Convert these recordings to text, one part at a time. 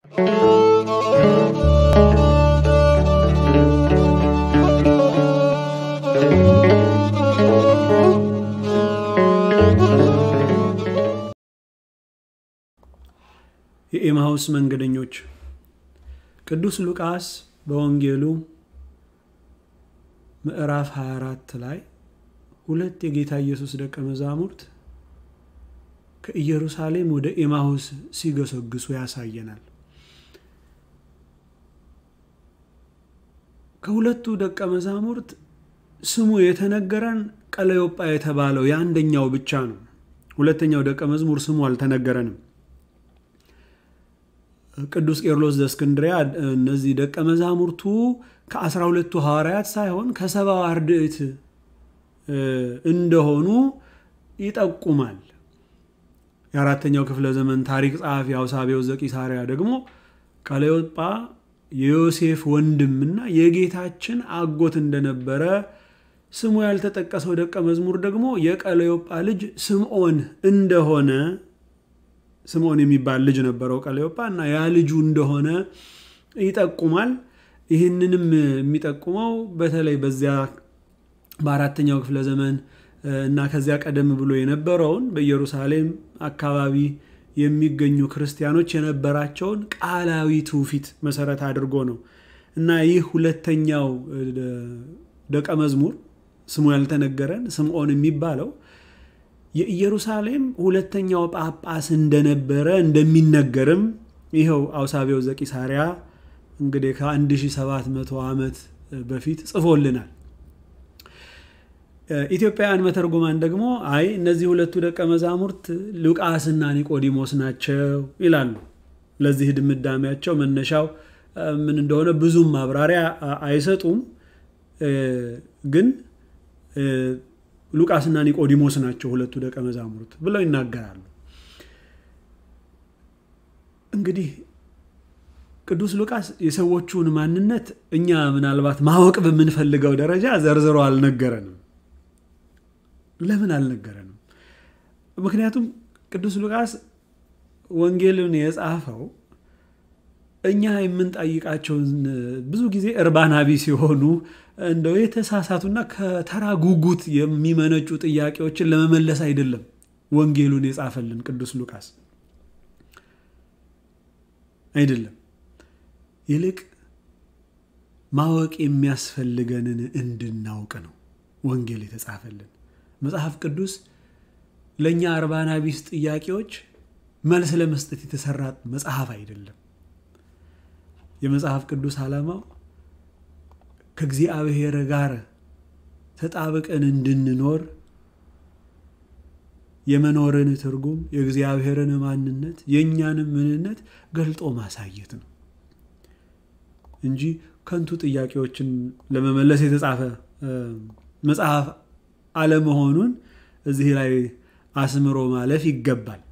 የኤማሁስ መንገደኞች ቅዱስ ሉቃስ በወንጌሉ ምዕራፍ 24 ላይ ሁለት የጌታ ኢየሱስ ደቀ መዛሙርት ከኢየሩሳሌም ወደ ኤማሁስ ሲገሰግሱ ያሳየናል። ከሁለቱ ደቀ መዛሙርት ስሙ የተነገረን ቀለዮጳ የተባለው የአንደኛው ብቻ ነው። ሁለተኛው ደቀ መዝሙር ስሙ አልተነገረንም። ቅዱስ ቄርሎስ ዘእስክንድርያ እነዚህ ደቀ መዛሙርቱ ከአስራ ሁለቱ ሐዋርያት ሳይሆን ከሰባው አርድእት እንደሆኑ ይጠቁማል። የአራተኛው ክፍለ ዘመን ታሪክ ጸሐፊ አውሳቤው ዘቂሳርያ ደግሞ ቀለዮጳ የዮሴፍ ወንድምና የጌታችን አጎት እንደነበረ ስሙ ያልተጠቀሰው ደቀ መዝሙር ደግሞ የቀለዮጳ ልጅ ስምዖን እንደሆነ ስምዖን የሚባል ልጅ ነበረው ቀለዮጳ እና ያ ልጁ እንደሆነ ይጠቁማል። ይህንንም የሚጠቁመው በተለይ በዚያ በአራተኛው ክፍለ ዘመን እና ከዚያ ቀደም ብሎ የነበረውን በኢየሩሳሌም አካባቢ የሚገኙ ክርስቲያኖች የነበራቸውን ቃላዊ ትውፊት መሰረት አድርጎ ነው እና ይህ ሁለተኛው ደቀ መዝሙር ስሙ ያልተነገረን ስምዖን የሚባለው የኢየሩሳሌም ሁለተኛው ጳጳስ እንደነበረ እንደሚነገርም ይኸው አውሳቤው ዘቂሳርያ እንግዲህ ከ1700 ዓመት በፊት ጽፎልናል። ኢትዮጵያውያን መተርጉማን ደግሞ አይ እነዚህ ሁለቱ ደቀ መዛሙርት ሉቃስና ኒቆዲሞስ ናቸው ይላሉ። ለዚህ ድምዳሜያቸው መነሻው ምን እንደሆነ ብዙም ማብራሪያ አይሰጡም። ግን ሉቃስና ኒቆዲሞስ ናቸው ሁለቱ ደቀ መዛሙርት ብለው ይናገራሉ። እንግዲህ ቅዱስ ሉቃስ የሰዎቹን ማንነት እኛ ምናልባት ማወቅ በምንፈልገው ደረጃ ዘርዝሮ አልነገረንም። ለምን አልነገረንም? ምክንያቱም ቅዱስ ሉቃስ ወንጌልን የጻፈው እኛ የምንጠይቃቸውን ብዙ ጊዜ እርባና ቢስ የሆኑ እንደው የተሳሳቱና ከተራ ጉጉት የሚመነጩ ጥያቄዎችን ለመመለስ አይደለም ወንጌሉን የጻፈልን ቅዱስ ሉቃስ አይደለም። ይልቅ ማወቅ የሚያስፈልገንን እንድናውቅ ነው ወንጌል የተጻፈልን። መጽሐፍ ቅዱስ ለእኛ እርባና ቢስ ጥያቄዎች መልስ ለመስጠት የተሰራ መጽሐፍ አይደለም። የመጽሐፍ ቅዱስ ዓላማው ከእግዚአብሔር ጋር ተጣብቀን እንድንኖር የመኖርን ትርጉም የእግዚአብሔርን ማንነት የእኛንም ምንነት ገልጦ ማሳየት ነው እንጂ ከንቱ ጥያቄዎችን ለመመለስ የተጻፈ መጽሐፍ አለመሆኑን እዚህ ላይ አስምሮ ማለፍ ይገባል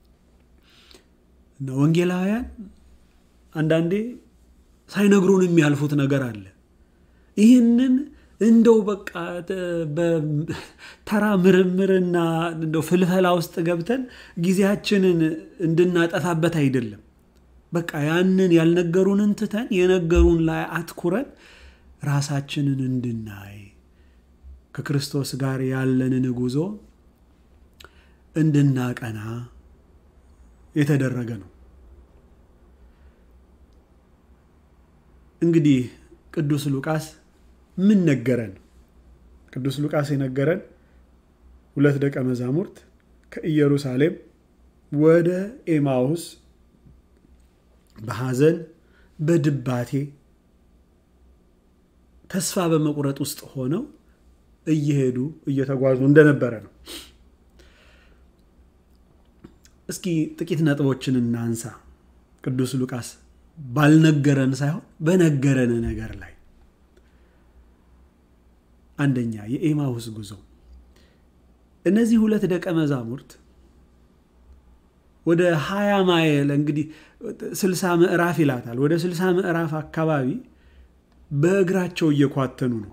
እና ወንጌላውያን አንዳንዴ ሳይነግሩን የሚያልፉት ነገር አለ። ይህንን እንደው በቃ ተራ ምርምርና እንደው ፍልፈላ ውስጥ ገብተን ጊዜያችንን እንድናጠፋበት አይደለም። በቃ ያንን ያልነገሩንን ትተን የነገሩን ላይ አትኩረን ራሳችንን እንድናይ ከክርስቶስ ጋር ያለንን ጉዞ እንድናቀና የተደረገ ነው። እንግዲህ ቅዱስ ሉቃስ ምን ነገረን? ቅዱስ ሉቃስ የነገረን ሁለት ደቀ መዛሙርት ከኢየሩሳሌም ወደ ኤማሁስ በሐዘን በድባቴ ተስፋ በመቁረጥ ውስጥ ሆነው እየሄዱ እየተጓዙ እንደነበረ ነው። እስኪ ጥቂት ነጥቦችን እናንሳ። ቅዱስ ሉቃስ ባልነገረን ሳይሆን በነገረን ነገር ላይ አንደኛ የኤማሁስ ጉዞ። እነዚህ ሁለት ደቀ መዛሙርት ወደ ሀያ ማይል እንግዲህ ስልሳ ምዕራፍ ይላታል። ወደ ስልሳ ምዕራፍ አካባቢ በእግራቸው እየኳተኑ ነው።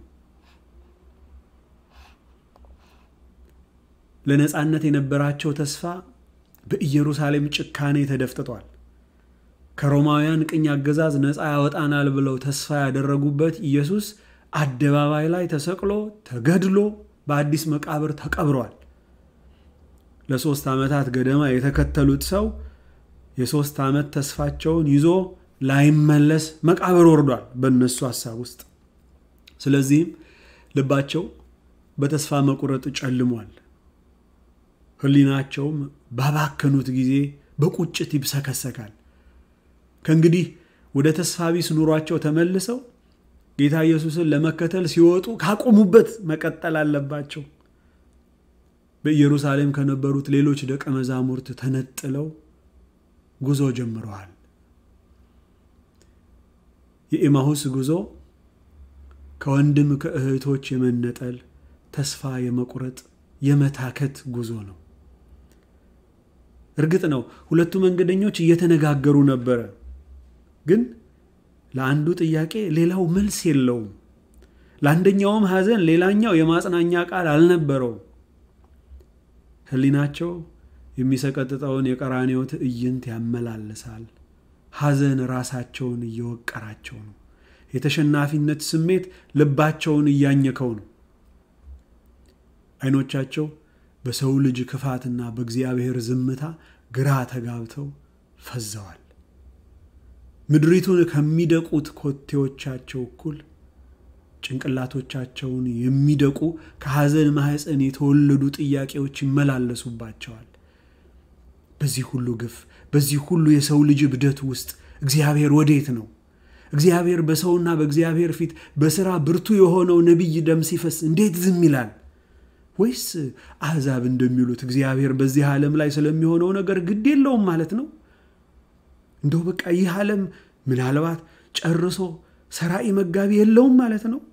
ለነፃነት የነበራቸው ተስፋ በኢየሩሳሌም ጭካኔ ተደፍጥጧል። ከሮማውያን ቅኝ አገዛዝ ነፃ ያወጣናል ብለው ተስፋ ያደረጉበት ኢየሱስ አደባባይ ላይ ተሰቅሎ ተገድሎ በአዲስ መቃብር ተቀብሯል። ለሶስት ዓመታት ገደማ የተከተሉት ሰው የሶስት ዓመት ተስፋቸውን ይዞ ላይመለስ መቃብር ወርዷል በእነሱ ሐሳብ ውስጥ። ስለዚህም ልባቸው በተስፋ መቁረጥ ጨልሟል። ሕሊናቸውም ባባከኑት ጊዜ በቁጭት ይብሰከሰካል። ከእንግዲህ ወደ ተስፋ ቢስ ኑሯቸው ተመልሰው ጌታ ኢየሱስን ለመከተል ሲወጡ ካቆሙበት መቀጠል አለባቸው። በኢየሩሳሌም ከነበሩት ሌሎች ደቀ መዛሙርት ተነጥለው ጉዞ ጀምረዋል። የኤማሁስ ጉዞ ከወንድም ከእህቶች የመነጠል ተስፋ የመቁረጥ የመታከት ጉዞ ነው። እርግጥ ነው ሁለቱ መንገደኞች እየተነጋገሩ ነበረ፣ ግን ለአንዱ ጥያቄ ሌላው መልስ የለውም። ለአንደኛውም ሐዘን ሌላኛው የማጽናኛ ቃል አልነበረውም። ሕሊናቸው የሚሰቀጥጠውን የቀራንዮ ትዕይንት ያመላልሳል። ሐዘን ራሳቸውን እየወቀራቸው ነው። የተሸናፊነት ስሜት ልባቸውን እያኘከው ነው። ዓይኖቻቸው በሰው ልጅ ክፋትና በእግዚአብሔር ዝምታ ግራ ተጋብተው ፈዘዋል። ምድሪቱን ከሚደቁት ኮቴዎቻቸው እኩል ጭንቅላቶቻቸውን የሚደቁ ከሐዘን ማኅፀን የተወለዱ ጥያቄዎች ይመላለሱባቸዋል። በዚህ ሁሉ ግፍ፣ በዚህ ሁሉ የሰው ልጅ እብደት ውስጥ እግዚአብሔር ወዴት ነው? እግዚአብሔር በሰውና በእግዚአብሔር ፊት በሥራ ብርቱ የሆነው ነቢይ ደም ሲፈስ እንዴት ዝም ይላል? ወይስ አሕዛብ እንደሚሉት እግዚአብሔር በዚህ ዓለም ላይ ስለሚሆነው ነገር ግድ የለውም ማለት ነው? እንደው በቃ ይህ ዓለም ምናልባት ጨርሶ ሰራኢ መጋቢ የለውም ማለት ነው?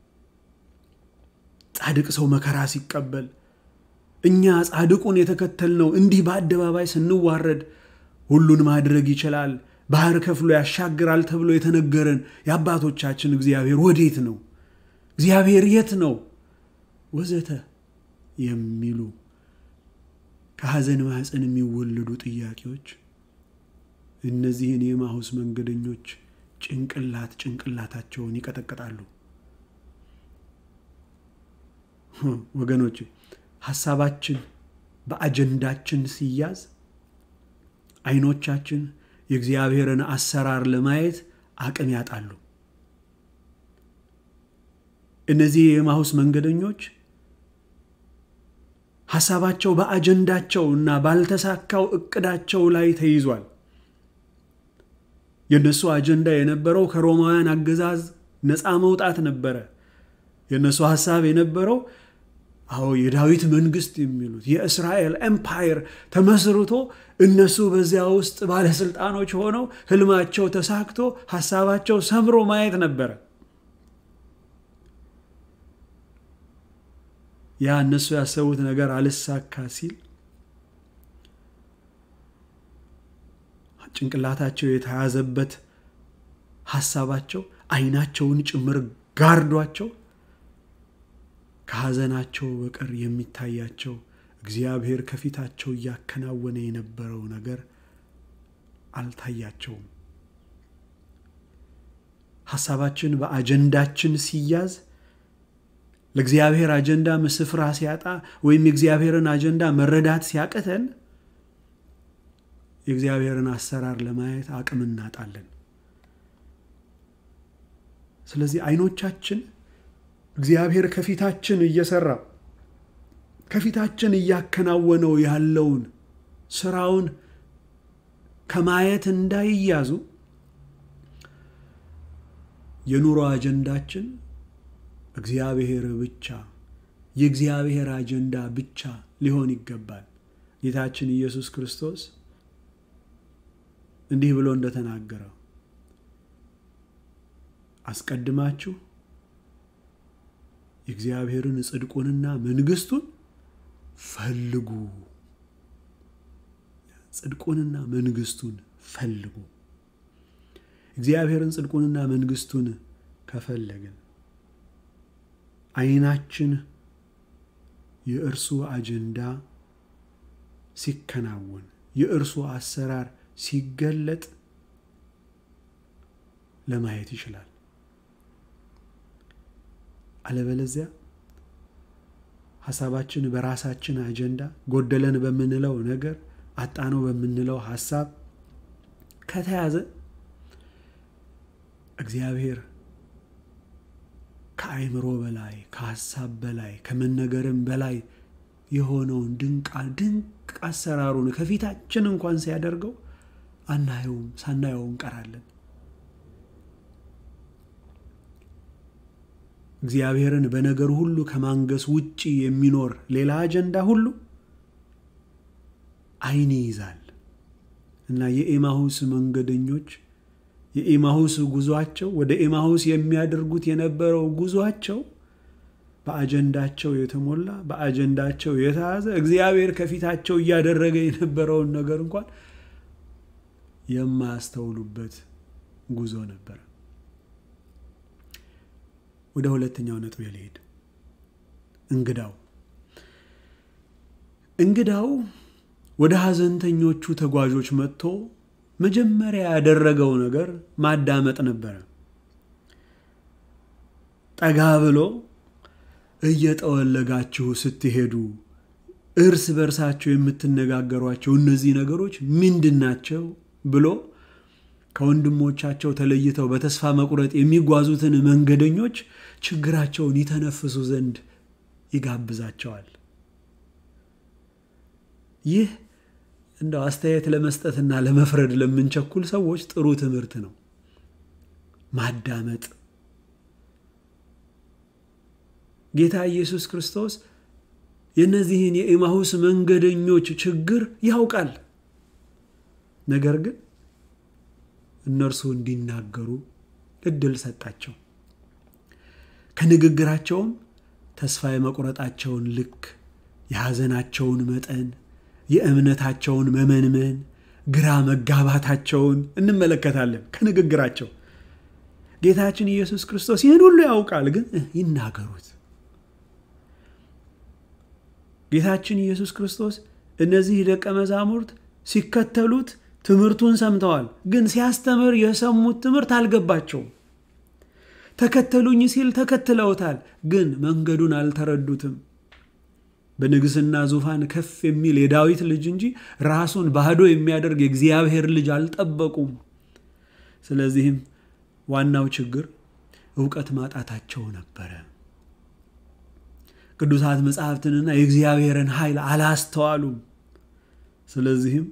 ጻድቅ ሰው መከራ ሲቀበል እኛ ጻድቁን የተከተልነው እንዲህ በአደባባይ ስንዋረድ ሁሉን ማድረግ ይችላል፣ ባህር ከፍሎ ያሻግራል ተብሎ የተነገረን የአባቶቻችን እግዚአብሔር ወዴት ነው? እግዚአብሔር የት ነው? ወዘተ የሚሉ ከሐዘን ማኅፀን የሚወለዱ ጥያቄዎች እነዚህን የኤማሁስ መንገደኞች ጭንቅላት ጭንቅላታቸውን ይቀጠቅጣሉ። ወገኖች ሐሳባችን በአጀንዳችን ሲያዝ ዓይኖቻችን የእግዚአብሔርን አሰራር ለማየት አቅም ያጣሉ። እነዚህ የኤማሁስ መንገደኞች ሐሳባቸው በአጀንዳቸው እና ባልተሳካው እቅዳቸው ላይ ተይዟል። የእነሱ አጀንዳ የነበረው ከሮማውያን አገዛዝ ነፃ መውጣት ነበረ። የእነሱ ሐሳብ የነበረው አዎ የዳዊት መንግስት የሚሉት የእስራኤል ኤምፓየር ተመስርቶ እነሱ በዚያ ውስጥ ባለስልጣኖች ሆነው ህልማቸው ተሳክቶ ሐሳባቸው ሰምሮ ማየት ነበረ። ያ እነሱ ያሰቡት ነገር አልሳካ ሲል ጭንቅላታቸው የተያዘበት ሐሳባቸው ዓይናቸውን ጭምር ጋርዷቸው ከሐዘናቸው በቀር የሚታያቸው እግዚአብሔር ከፊታቸው እያከናወነ የነበረው ነገር አልታያቸውም። ሐሳባችን በአጀንዳችን ሲያዝ ለእግዚአብሔር አጀንዳ ስፍራ ሲያጣ ወይም የእግዚአብሔርን አጀንዳ መረዳት ሲያቅተን የእግዚአብሔርን አሰራር ለማየት አቅም እናጣለን። ስለዚህ ዓይኖቻችን እግዚአብሔር ከፊታችን እየሰራ ከፊታችን እያከናወነው ያለውን ስራውን ከማየት እንዳይያዙ የኑሮ አጀንዳችን እግዚአብሔር ብቻ የእግዚአብሔር አጀንዳ ብቻ ሊሆን ይገባል። ጌታችን ኢየሱስ ክርስቶስ እንዲህ ብሎ እንደተናገረው አስቀድማችሁ የእግዚአብሔርን ጽድቁንና መንግስቱን ፈልጉ። ጽድቁንና መንግስቱን ፈልጉ። እግዚአብሔርን ጽድቁንና መንግስቱን ከፈለግን ዓይናችን የእርሱ አጀንዳ ሲከናወን የእርሱ አሰራር ሲገለጥ ለማየት ይችላል። አለበለዚያ ሀሳባችን በራሳችን አጀንዳ ጎደለን በምንለው ነገር አጣነው በምንለው ሀሳብ ከተያዘ እግዚአብሔር ከአእምሮ በላይ ከሀሳብ በላይ ከመነገርም በላይ የሆነውን ድንቅ ድንቅ አሰራሩን ከፊታችን እንኳን ሲያደርገው አናየውም፣ ሳናየው እንቀራለን። እግዚአብሔርን በነገር ሁሉ ከማንገስ ውጪ የሚኖር ሌላ አጀንዳ ሁሉ ዓይን ይይዛል እና የኤማሁስ መንገደኞች የኤማሁስ ጉዟቸው ወደ ኤማሁስ የሚያደርጉት የነበረው ጉዟቸው በአጀንዳቸው የተሞላ በአጀንዳቸው የተያዘ እግዚአብሔር ከፊታቸው እያደረገ የነበረውን ነገር እንኳን የማያስተውሉበት ጉዞ ነበረ። ወደ ሁለተኛው ነጥብ ልሄድ። እንግዳው እንግዳው ወደ ሐዘንተኞቹ ተጓዦች መጥቶ መጀመሪያ ያደረገው ነገር ማዳመጥ ነበረ። ጠጋ ብሎ እየጠወለጋችሁ ስትሄዱ እርስ በርሳቸው የምትነጋገሯቸው እነዚህ ነገሮች ምንድን ናቸው ብሎ ከወንድሞቻቸው ተለይተው በተስፋ መቁረጥ የሚጓዙትን መንገደኞች ችግራቸውን ይተነፍሱ ዘንድ ይጋብዛቸዋል። ይህ እንደው አስተያየት ለመስጠትና ለመፍረድ ለምንቸኩል ሰዎች ጥሩ ትምህርት ነው። ማዳመጥ ጌታ ኢየሱስ ክርስቶስ የእነዚህን የኤማሁስ መንገደኞች ችግር ያውቃል። ነገር ግን እነርሱ እንዲናገሩ እድል ሰጣቸው። ከንግግራቸውም ተስፋ የመቁረጣቸውን ልክ፣ የሐዘናቸውን መጠን፣ የእምነታቸውን መመንመን፣ ግራ መጋባታቸውን እንመለከታለን። ከንግግራቸው ጌታችን ኢየሱስ ክርስቶስ ይህን ሁሉ ያውቃል፣ ግን ይናገሩት። ጌታችን ኢየሱስ ክርስቶስ እነዚህ ደቀ መዛሙርት ሲከተሉት ትምህርቱን ሰምተዋል፣ ግን ሲያስተምር የሰሙት ትምህርት አልገባቸውም። ተከተሉኝ ሲል ተከትለውታል፣ ግን መንገዱን አልተረዱትም። በንግስና ዙፋን ከፍ የሚል የዳዊት ልጅ እንጂ ራሱን ባዶ የሚያደርግ የእግዚአብሔር ልጅ አልጠበቁም። ስለዚህም ዋናው ችግር እውቀት ማጣታቸው ነበረ። ቅዱሳት መጽሐፍትንና የእግዚአብሔርን ኃይል አላስተዋሉም። ስለዚህም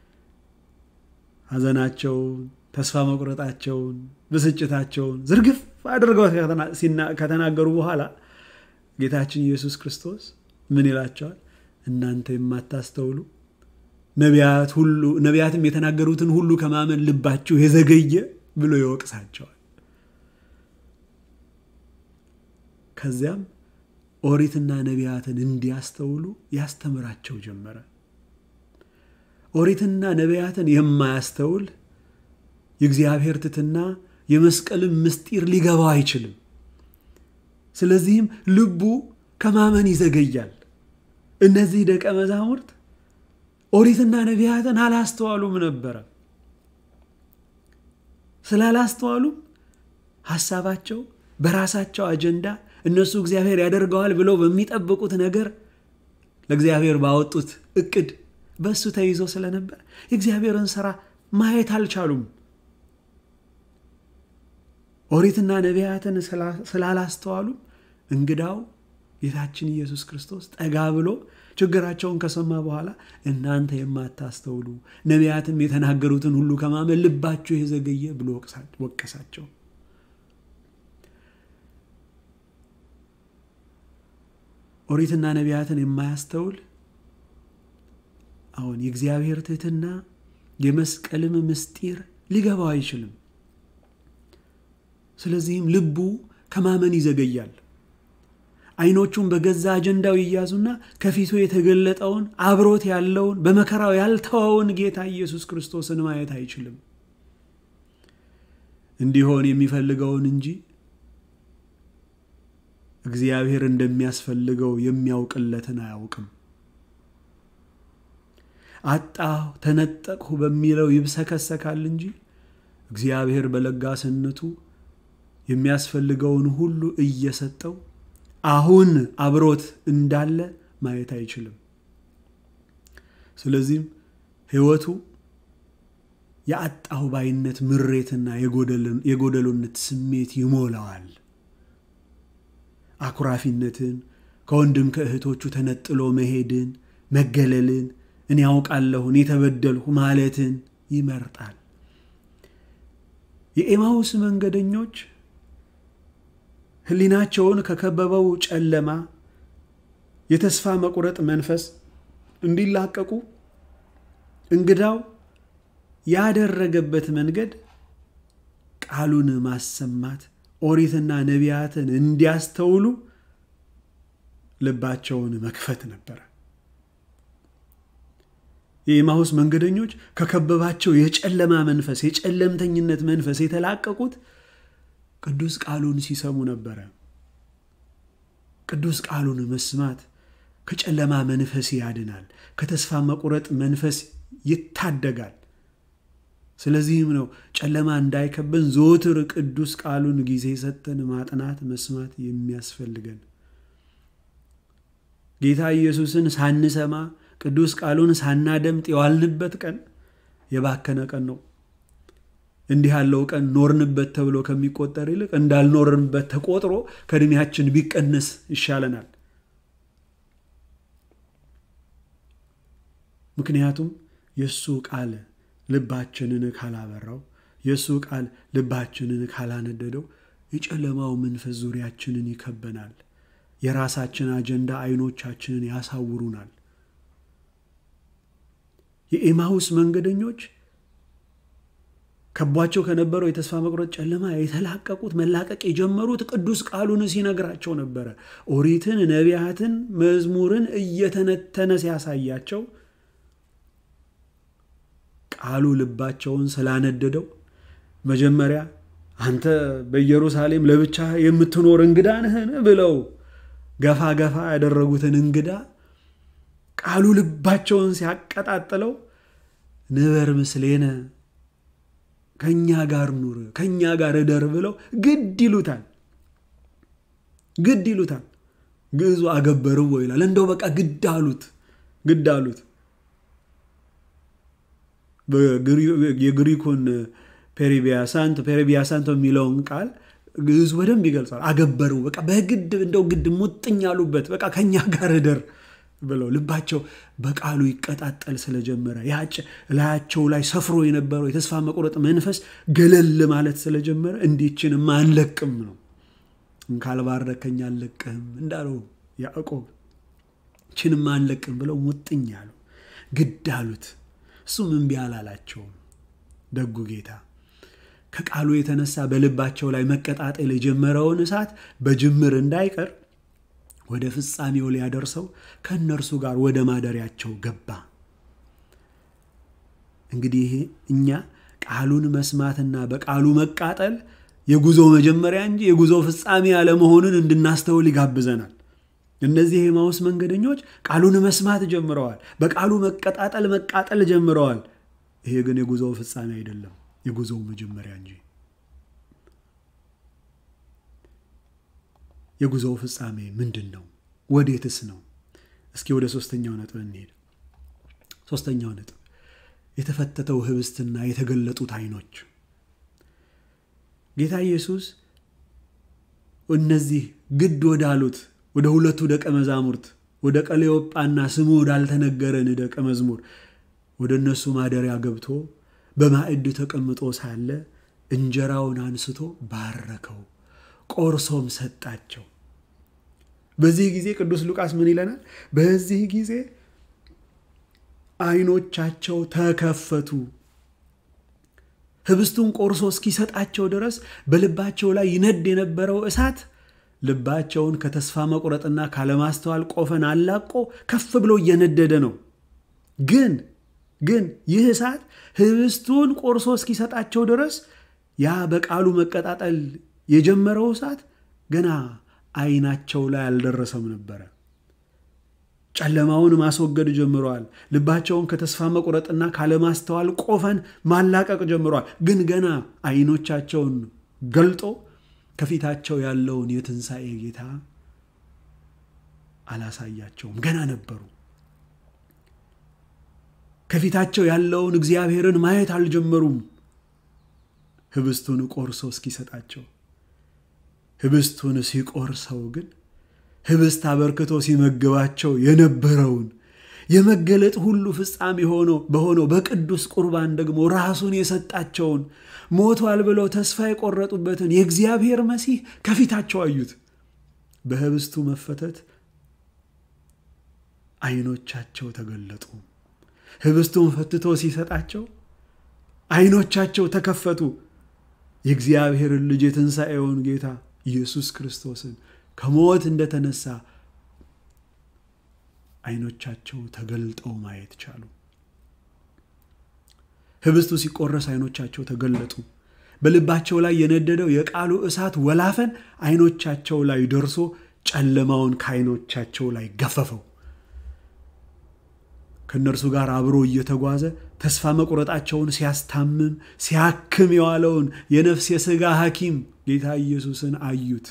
ሐዘናቸውን፣ ተስፋ መቁረጣቸውን፣ ብስጭታቸውን ዝርግፍ አድርገው ከተናገሩ በኋላ ጌታችን ኢየሱስ ክርስቶስ ምን ይላቸዋል? እናንተ የማታስተውሉ ነቢያት ሁሉ ነቢያትም የተናገሩትን ሁሉ ከማመን ልባችሁ የዘገየ ብሎ ይወቅሳቸዋል። ከዚያም ኦሪትና ነቢያትን እንዲያስተውሉ ያስተምራቸው ጀመረ። ኦሪትና ነቢያትን የማያስተውል የእግዚአብሔር ትትና የመስቀልን ምስጢር ሊገባው አይችልም። ስለዚህም ልቡ ከማመን ይዘገያል። እነዚህ ደቀ መዛሙርት ኦሪትና ነቢያትን አላስተዋሉም ነበረ። ስላላስተዋሉም ሐሳባቸው በራሳቸው አጀንዳ እነሱ እግዚአብሔር ያደርገዋል ብለው በሚጠብቁት ነገር ለእግዚአብሔር ባወጡት እቅድ በእሱ ተይዞ ስለነበር የእግዚአብሔርን ስራ ማየት አልቻሉም። ኦሪትና ነቢያትን ስላላስተዋሉም እንግዳው ጌታችን ኢየሱስ ክርስቶስ ጠጋ ብሎ ችግራቸውን ከሰማ በኋላ እናንተ የማታስተውሉ ነቢያትም የተናገሩትን ሁሉ ከማመን ልባችሁ የዘገየ ብሎ ወቀሳቸው። ኦሪትና ነቢያትን የማያስተውል አሁን የእግዚአብሔር ትህትና የመስቀልም ምስጢር ሊገባው አይችልም። ስለዚህም ልቡ ከማመን ይዘገያል። አይኖቹን በገዛ አጀንዳው ይያዙና ከፊቱ የተገለጠውን አብሮት ያለውን በመከራው ያልተወውን ጌታ ኢየሱስ ክርስቶስን ማየት አይችልም። እንዲሆን የሚፈልገውን እንጂ እግዚአብሔር እንደሚያስፈልገው የሚያውቅለትን አያውቅም። አጣሁ፣ ተነጠቅሁ በሚለው ይብሰከሰካል እንጂ እግዚአብሔር በለጋስነቱ የሚያስፈልገውን ሁሉ እየሰጠው አሁን አብሮት እንዳለ ማየት አይችልም። ስለዚህም ሕይወቱ የአጣሁ ባይነት ምሬትና የጎደሎነት ስሜት ይሞላዋል። አኩራፊነትን፣ ከወንድም ከእህቶቹ ተነጥሎ መሄድን፣ መገለልን፣ እኔ ያውቃለሁ እኔ ተበደልሁ ማለትን ይመርጣል። የኤማውስ መንገደኞች ሕሊናቸውን ከከበበው ጨለማ የተስፋ መቁረጥ መንፈስ እንዲላቀቁ እንግዳው ያደረገበት መንገድ ቃሉን ማሰማት ኦሪትና ነቢያትን እንዲያስተውሉ ልባቸውን መክፈት ነበረ። የኤማሁስ መንገደኞች ከከበባቸው የጨለማ መንፈስ፣ የጨለምተኝነት መንፈስ የተላቀቁት ቅዱስ ቃሉን ሲሰሙ ነበረ። ቅዱስ ቃሉን መስማት ከጨለማ መንፈስ ያድናል፣ ከተስፋ መቁረጥ መንፈስ ይታደጋል። ስለዚህም ነው ጨለማ እንዳይከበን ዘወትር ቅዱስ ቃሉን ጊዜ ሰጠን ማጥናት መስማት የሚያስፈልገን። ጌታ ኢየሱስን ሳንሰማ ቅዱስ ቃሉን ሳናደምጥ የዋልንበት ቀን የባከነ ቀን ነው። እንዲህ ያለው ቀን ኖርንበት ተብሎ ከሚቆጠር ይልቅ እንዳልኖርንበት ተቆጥሮ ከዕድሜያችን ቢቀነስ ይሻለናል። ምክንያቱም የእሱ ቃል ልባችንን ካላበራው፣ የእሱ ቃል ልባችንን ካላነደደው የጨለማው መንፈስ ዙሪያችንን ይከበናል። የራሳችን አጀንዳ አይኖቻችንን ያሳውሩናል። የኤማሁስ መንገደኞች ከቧቸው ከነበረው የተስፋ መቁረጥ ጨለማ የተላቀቁት መላቀቅ የጀመሩት ቅዱስ ቃሉን ሲነግራቸው ነበረ። ኦሪትን፣ ነቢያትን፣ መዝሙርን እየተነተነ ሲያሳያቸው ቃሉ ልባቸውን ስላነደደው መጀመሪያ አንተ በኢየሩሳሌም ለብቻ የምትኖር እንግዳ ነህን ብለው ገፋ ገፋ ያደረጉትን እንግዳ ቃሉ ልባቸውን ሲያቀጣጥለው ንበር ምስሌነ ከእኛ ጋር ኑር፣ ከእኛ ጋር እደር ብለው ግድ ይሉታል። ግድ ይሉታል። ግዕዙ አገበርዎ ይላል። እንደው በቃ ግድ አሉት፣ ግድ አሉት። የግሪኩን ፔሪቢያሳንቶ ፔሪቢያሳንቶ የሚለውን ቃል ግዕዙ በደንብ ይገልጻል። አገበሩ በቃ በግድ እንደው ግድ ሙጥኝ ያሉበት በቃ ከእኛ ጋር እደር ብለው ልባቸው በቃሉ ይቀጣጠል ስለጀመረ ያጭ ላያቸው ላይ ሰፍሮ የነበረው የተስፋ መቁረጥ መንፈስ ገለል ማለት ስለጀመረ እንዲችንም አንለቅም ነው ካልባረከኝ አልለቅህም እንዳለው ያዕቆብ ችንም አንለቅም ብለው ሙጥኝ ያሉ ግድ አሉት። እሱም እምቢ አላላቸውም። ደጉ ጌታ ከቃሉ የተነሳ በልባቸው ላይ መቀጣጠል የጀመረውን እሳት በጅምር እንዳይቀር ወደ ፍጻሜው ሊያደርሰው ከእነርሱ ጋር ወደ ማደሪያቸው ገባ። እንግዲህ ይሄ እኛ ቃሉን መስማትና በቃሉ መቃጠል የጉዞ መጀመሪያ እንጂ የጉዞ ፍጻሜ ያለመሆኑን እንድናስተውል ይጋብዘናል። እነዚህ የኤማሁስ መንገደኞች ቃሉን መስማት ጀምረዋል። በቃሉ መቀጣጠል መቃጠል ጀምረዋል። ይሄ ግን የጉዞው ፍጻሜ አይደለም፣ የጉዞው መጀመሪያ እንጂ። የጉዞው ፍጻሜ ምንድን ነው? ወዴትስ ነው? እስኪ ወደ ሶስተኛው ነጥብ እንሄድ። ሶስተኛው ነጥብ የተፈተተው ህብስትና የተገለጡት ዓይኖች። ጌታ ኢየሱስ እነዚህ ግድ ወዳሉት ወደ ሁለቱ ደቀ መዛሙርት ወደ ቀሌዮጳና ስሙ ወዳልተነገረን ደቀ መዝሙር ወደ እነሱ ማደሪያ ገብቶ በማዕድ ተቀምጦ ሳለ እንጀራውን አንስቶ ባረከው፣ ቆርሶም ሰጣቸው። በዚህ ጊዜ ቅዱስ ሉቃስ ምን ይለናል? በዚህ ጊዜ ዓይኖቻቸው ተከፈቱ። ህብስቱን ቆርሶ እስኪሰጣቸው ድረስ በልባቸው ላይ ይነድ የነበረው እሳት ልባቸውን ከተስፋ መቁረጥና ካለማስተዋል ቆፈን አላቆ ከፍ ብሎ እየነደደ ነው። ግን ግን ይህ እሳት ህብስቱን ቆርሶ እስኪሰጣቸው ድረስ ያ በቃሉ መቀጣጠል የጀመረው እሳት ገና ዓይናቸው ላይ አልደረሰም ነበረ። ጨለማውን ማስወገድ ጀምረዋል። ልባቸውን ከተስፋ መቁረጥና ካለማስተዋል ቆፈን ማላቀቅ ጀምረዋል። ግን ገና አይኖቻቸውን ገልጦ ከፊታቸው ያለውን የትንሣኤ ጌታ አላሳያቸውም። ገና ነበሩ። ከፊታቸው ያለውን እግዚአብሔርን ማየት አልጀመሩም። ህብስቱን ቆርሶ እስኪሰጣቸው ህብስቱን ሲቆርሰው ግን ህብስት አበርክቶ ሲመግባቸው የነበረውን የመገለጥ ሁሉ ፍጻሜ ሆኖ በሆነው በቅዱስ ቁርባን ደግሞ ራሱን የሰጣቸውን ሞቷል ብለው ተስፋ የቆረጡበትን የእግዚአብሔር መሲህ ከፊታቸው አዩት። በህብስቱ መፈተት አይኖቻቸው ተገለጡ። ህብስቱን ፈትቶ ሲሰጣቸው አይኖቻቸው ተከፈቱ። የእግዚአብሔርን ልጅ የትንሣኤውን ጌታ ኢየሱስ ክርስቶስን ከሞት እንደተነሳ አይኖቻቸው ተገልጠው ማየት ቻሉ። ህብስቱ ሲቆረስ አይኖቻቸው ተገለጡ። በልባቸው ላይ የነደደው የቃሉ እሳት ወላፈን አይኖቻቸው ላይ ደርሶ ጨለማውን ከአይኖቻቸው ላይ ገፈፈው። ከእነርሱ ጋር አብሮ እየተጓዘ ተስፋ መቁረጣቸውን ሲያስታምም ሲያክም የዋለውን የነፍስ የሥጋ ሐኪም ጌታ ኢየሱስን አዩት።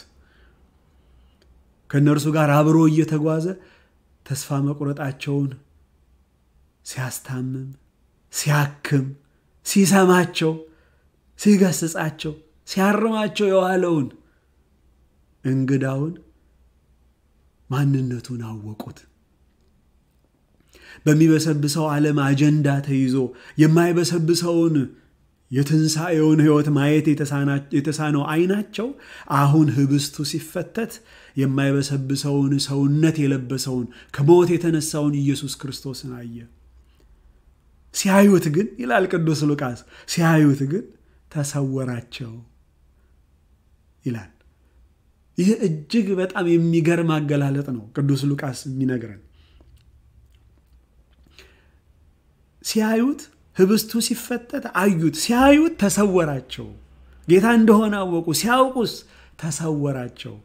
ከእነርሱ ጋር አብሮ እየተጓዘ ተስፋ መቁረጣቸውን ሲያስታምም ሲያክም ሲሰማቸው ሲገስጻቸው ሲያርማቸው የዋለውን እንግዳውን ማንነቱን አወቁት። በሚበሰብሰው ዓለም አጀንዳ ተይዞ የማይበሰብሰውን የትንሣኤውን ሕይወት ማየት የተሳነው ዓይናቸው አሁን ህብስቱ ሲፈተት የማይበሰብሰውን ሰውነት የለበሰውን ከሞት የተነሳውን ኢየሱስ ክርስቶስን አየ። ሲያዩት ግን ይላል ቅዱስ ሉቃስ፣ ሲያዩት ግን ተሰወራቸው ይላል። ይህ እጅግ በጣም የሚገርም አገላለጥ ነው ቅዱስ ሉቃስ የሚነግረን። ሲያዩት ህብስቱ ሲፈተት አዩት፣ ሲያዩት ተሰወራቸው። ጌታ እንደሆነ አወቁ። ሲያውቁስ ተሰወራቸው።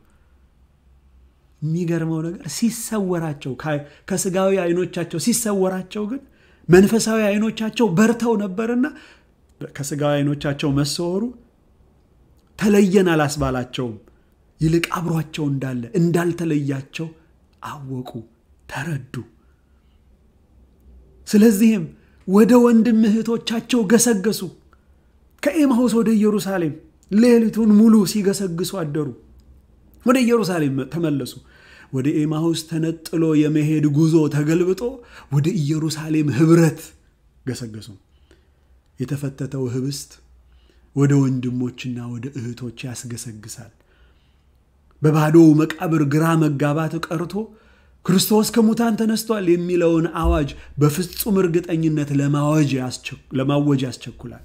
የሚገርመው ነገር ሲሰወራቸው ከስጋዊ አይኖቻቸው ሲሰወራቸው ግን መንፈሳዊ አይኖቻቸው በርተው ነበርና ከስጋዊ አይኖቻቸው መሰወሩ ተለየን አላስባላቸውም። ይልቅ አብሯቸው እንዳለ እንዳልተለያቸው አወቁ፣ ተረዱ። ስለዚህም ወደ ወንድም እህቶቻቸው ገሰገሱ። ከኤማሁስ ወደ ኢየሩሳሌም ሌሊቱን ሙሉ ሲገሰግሱ አደሩ። ወደ ኢየሩሳሌም ተመለሱ። ወደ ኤማሁስ ተነጥሎ የመሄድ ጉዞ ተገልብጦ ወደ ኢየሩሳሌም ህብረት ገሰገሱ። የተፈተተው ህብስት ወደ ወንድሞችና ወደ እህቶች ያስገሰግሳል። በባዶው መቃብር ግራ መጋባት ቀርቶ ክርስቶስ ከሙታን ተነስቷል የሚለውን አዋጅ በፍጹም እርግጠኝነት ለማወጅ ያስቸኩላል።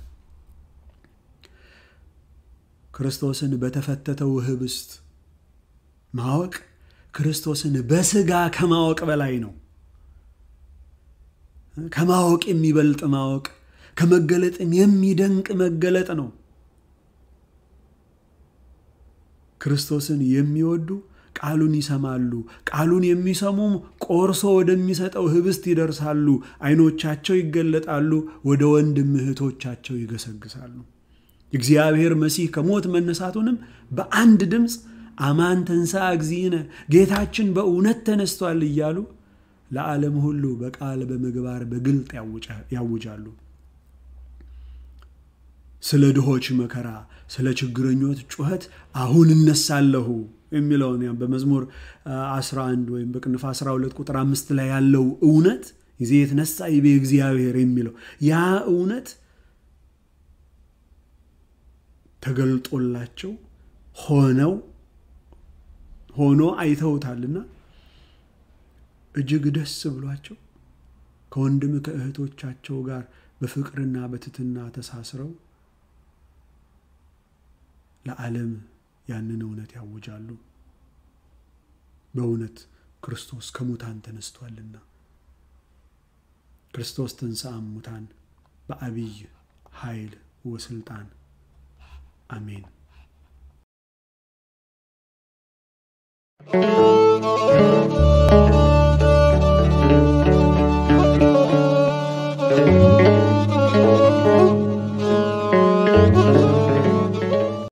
ክርስቶስን በተፈተተው ህብስት ማወቅ ክርስቶስን በስጋ ከማወቅ በላይ ነው። ከማወቅ የሚበልጥ ማወቅ፣ ከመገለጥም የሚደንቅ መገለጥ ነው። ክርስቶስን የሚወዱ ቃሉን ይሰማሉ። ቃሉን የሚሰሙም ቆርሶ ወደሚሰጠው ህብስት ይደርሳሉ። አይኖቻቸው ይገለጣሉ፣ ወደ ወንድም እህቶቻቸው ይገሰግሳሉ። እግዚአብሔር መሲህ ከሞት መነሳቱንም በአንድ ድምፅ አማን ተንሥአ እግዚእነ ጌታችን በእውነት ተነስቷል እያሉ ለዓለም ሁሉ በቃል በምግባር በግልጥ ያውጃሉ። ስለ ድሆች መከራ፣ ስለ ችግረኞች ጩኸት አሁን እነሳለሁ የሚለውን ያም በመዝሙር 11 ወይም በቅንፍ 12 ቁጥር አምስት ላይ ያለው እውነት ጊዜ የተነሳ ይቤ እግዚአብሔር የሚለው ያ እውነት ተገልጦላቸው ሆነው ሆኖ አይተውታልና እጅግ ደስ ብሏቸው ከወንድም ከእህቶቻቸው ጋር በፍቅርና በትትና ተሳስረው ለዓለም ያንን እውነት ያውጃሉ። በእውነት ክርስቶስ ከሙታን ተነስቷልና። ክርስቶስ ተንሥአ እሙታን በአብይ ኃይል ወስልጣን አሜን። ይቆያል።